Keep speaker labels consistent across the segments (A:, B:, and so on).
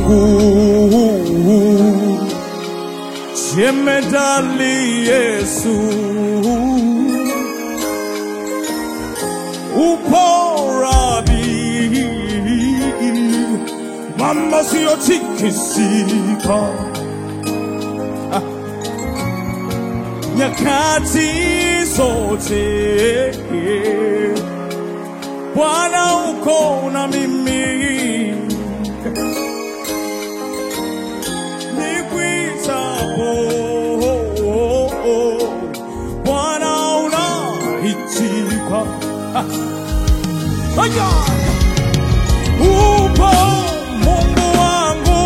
A: jemedali Yesu, upo rabi, mama siyotikisika nyakati zote Bwana uko na mimi, nikwitapo Bwana unaitika. Aya! Upo Mungu wangu,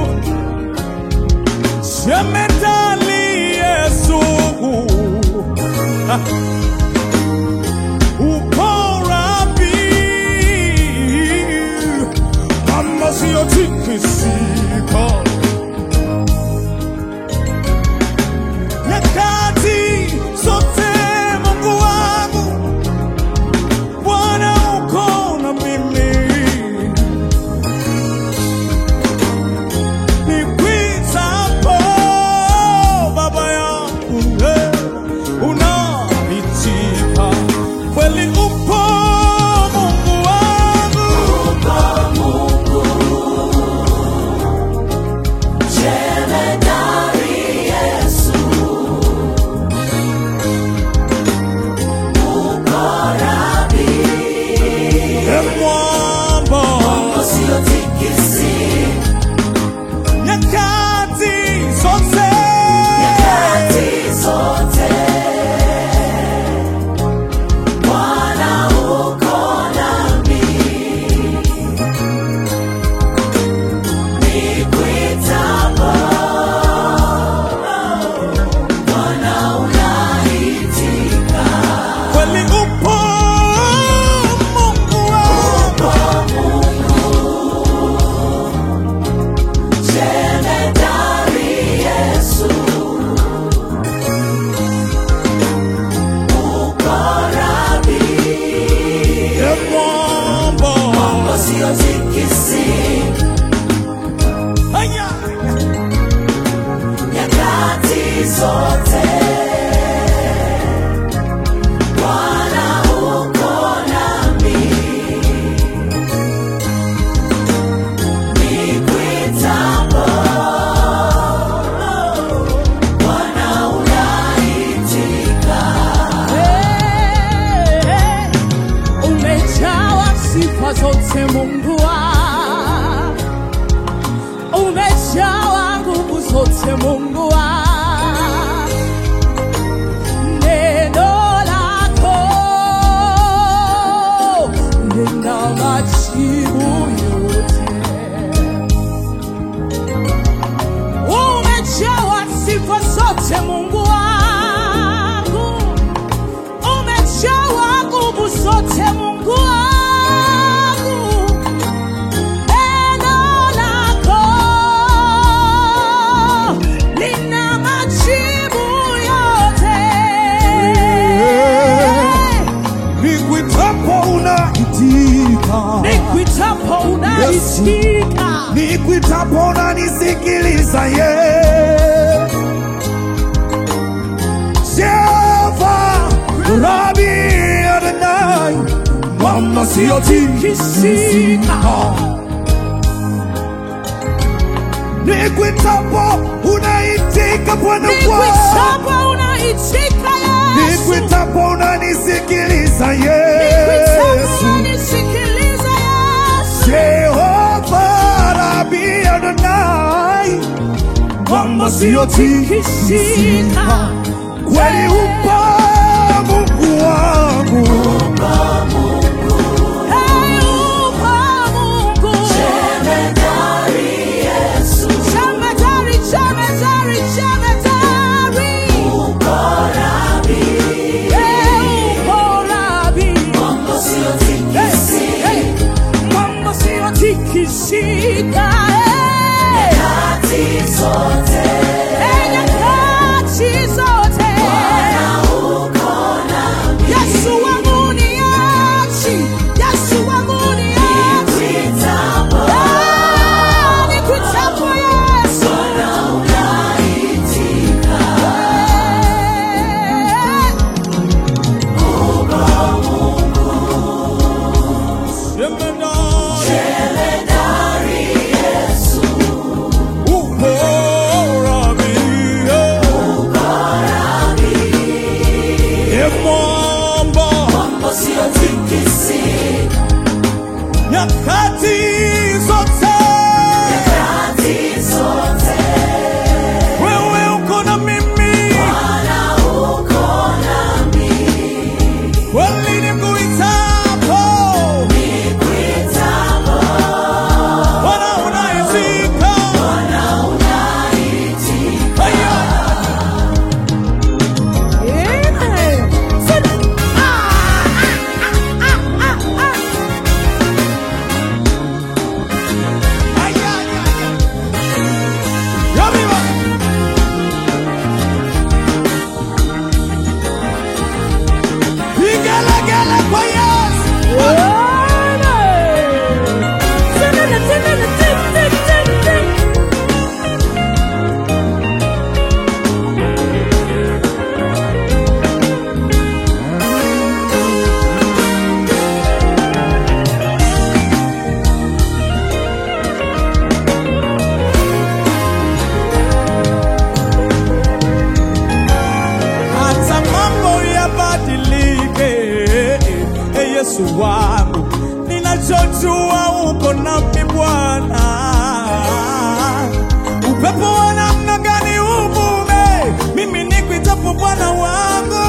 A: jemedali Yesu uko rabi, mama siyotikisika. Nyakati zote Mungu wangu, Bwana uko na mimi, nikwitapo Baba yangu eh, unaitika kweli, upo Mungu wangu
B: Jemedari Yesu, uko rabi,
A: e mwamba
B: usiotikisika
A: nyakati zote
B: nyakati zote. Bwana uko nami, nikwitapo, Bwana unaitika.
A: kweli upo Mungu wangu
B: Jemedari Yesu, uko rabi,
A: e mwamba
B: usiotikisika
A: Aya!
B: nyakati zote. Bwana uko nami, nikwitapo, Bwana unaitika.
C: Umejawa sifa zote Mungu wangu, umejawa nguvu zote Mungu wangu, neno lako lina majibu yote. Umejawa sifa zote Mungu wangu, umejawa nguvu zote Mungu wangu, neno lako lina majibu yote.
A: Nikwitapo unaitika,
C: Nikwitapo unaitika,
A: nikwitapo unanisikiliza ye Jehova Rabi Adonai, mama siyotikisika. Nikwitapo unaitika Bwana wangu,
C: nikwitapo unaitika Yesu,
A: nikwitapo unanisikiliza
C: nikwitapo
A: Yesu.
C: unanisikiliza Yesu.
A: Jehova Rabi Adonai, kwamba siyotikisika, kweli upo Mungu wangu,
C: Hey, upo Mungu.
B: Jemedari Yesu,
C: Jemedari, jemedari, jemedari.
B: uko rabi,
C: Hey, upo Rabi.
B: usiotikisika
C: Hey, mambo siyotikisika. Hey.
B: nyakati zote.
C: Hey, nyakati zote.
B: Bwana uko
A: nyakati zote
B: Nyakati zote,
A: wewe uko na mimi
B: Bwana uko nami.
A: kweli nikuitapo
B: Nikuitapo,
A: Bwana unaitika
B: Bwana unaitika.
A: Aya.
C: Amen. Sit. Ah, ah, ah, ah, ah.
A: Aya, aya, aya. Yabiba. Vigelegele kwa Yesu
C: Amen. Tinini, tinini, tin, tin, tin, tin.
A: hata mambo yabadilike, e Yesu wangu, ninachojua uko nami Bwana. Upepo wa namna gani uvume, mimi nikuitapo Bwana wangu,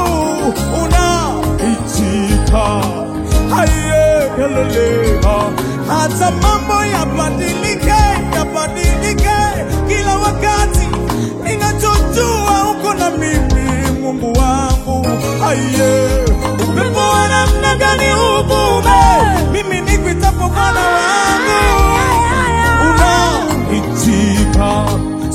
A: unaitika haye yalolea. Hata mambo yabadilike, yabadilike kila wakati, ninachojua uko na mimi Mungu wangu, aye. Upepo wa namna gani uvume, mimi nikuitapo Bwana wangu, unaitika,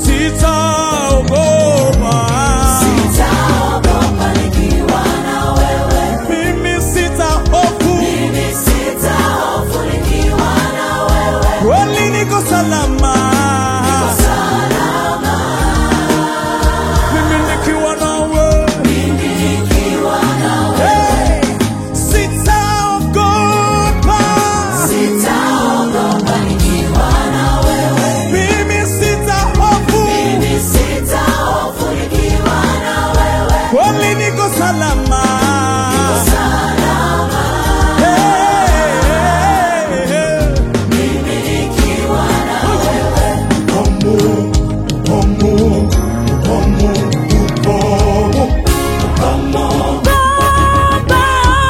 A: sitaogopa,
B: Sitaogopa nikiwa na wewe.
A: mimi sitahofu,
B: Mimi sitahofu nikiwa na wewe.
A: kweli niko salama,
B: Salama,
A: mimi nikiwa nawe.
B: mimi nikiwa na wewe.
A: Hey, sitaogopa,
B: Sitaogopa nikiwa na wewe.
A: mimi sitahofu,
B: Mimi sitahofu nikiwa na wewe.
A: kweli niko salama.
B: Salama,
A: Hey, hey, hey.
B: mimi nikiwa na wewe.
C: Baba,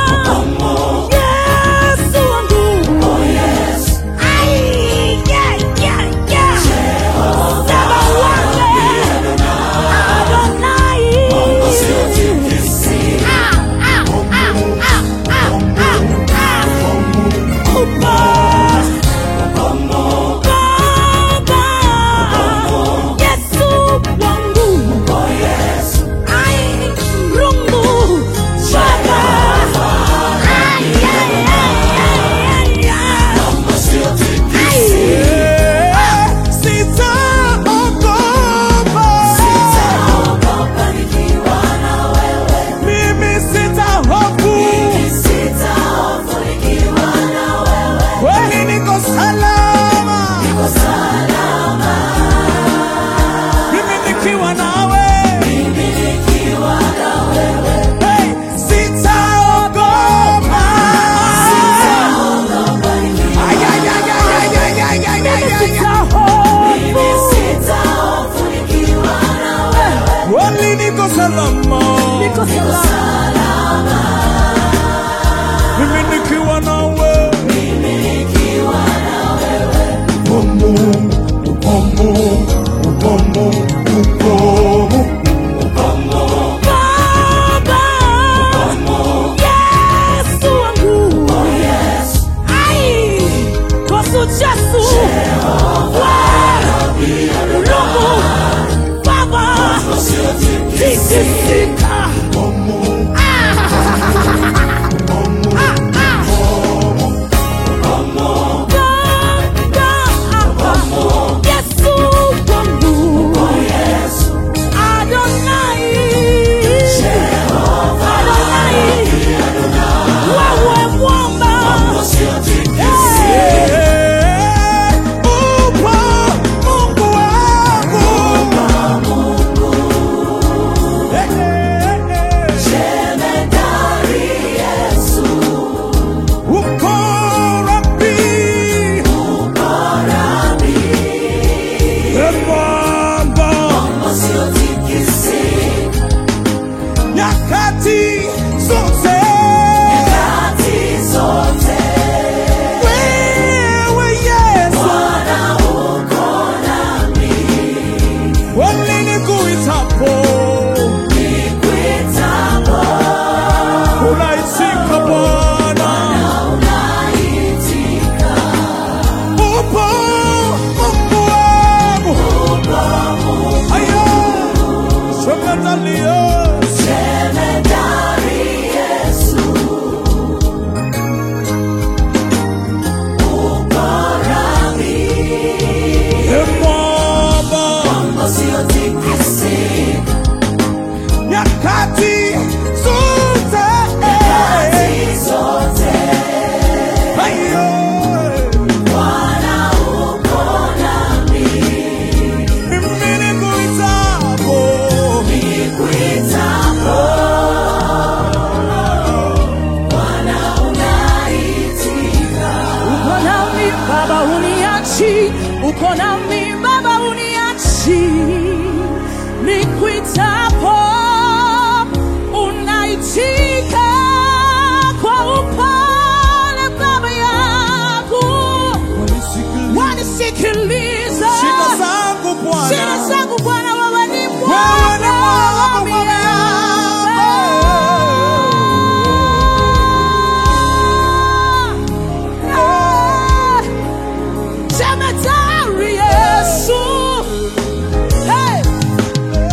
C: Yesu wangu.
B: Oh yes,
C: Ai, yeah, yeah, yeah. Sema wake. Adonai.
B: usiotikisika.
C: Ah, ah, ah, ah, ah, ah, ah. Upo. Baba, Yesu wangu.
B: Oh yes,
C: Ai, rungu. Baba. Ai, ai, ai, ai, ai, ai.
B: usiotikisika.
A: Eh, sitaogopa,
B: Sitaogopa nikiwa na wewe.
A: mimi sitahofu,
B: Mimi sitahofu nikiwa na wewe.
A: kweli niko salama,
B: Niko salama,
A: mimi nikiwa nawe.
B: mimi nikiwa na wewe.
A: Hey, sitaogopa.
B: Sitaogopa nikiwa
A: Ay, ay, ay, ay, ay, ay, ay, ay, ay, ay, ay.
B: Mimi sitahofu nikiwa na wewe.
A: Kweli niko salama,
C: Niko salama.
A: mimi nikiwa nawe.
B: Mimi nikiwa na wewe.
C: Baba, Yesu wangu.
B: Oh yes,
C: Ai, kosu Jesu. Wewe, Mungu, Baba, tikisika. Baba, Yesu wangu.
B: oh yes,
C: Adonai. Adonai. Wewe mwamba.
B: usiotikisika.
A: Eh, upo Mungu wangu. Eh, eh, eh.
B: Jemedari Yesu,
A: Uko Rabi nyakati zote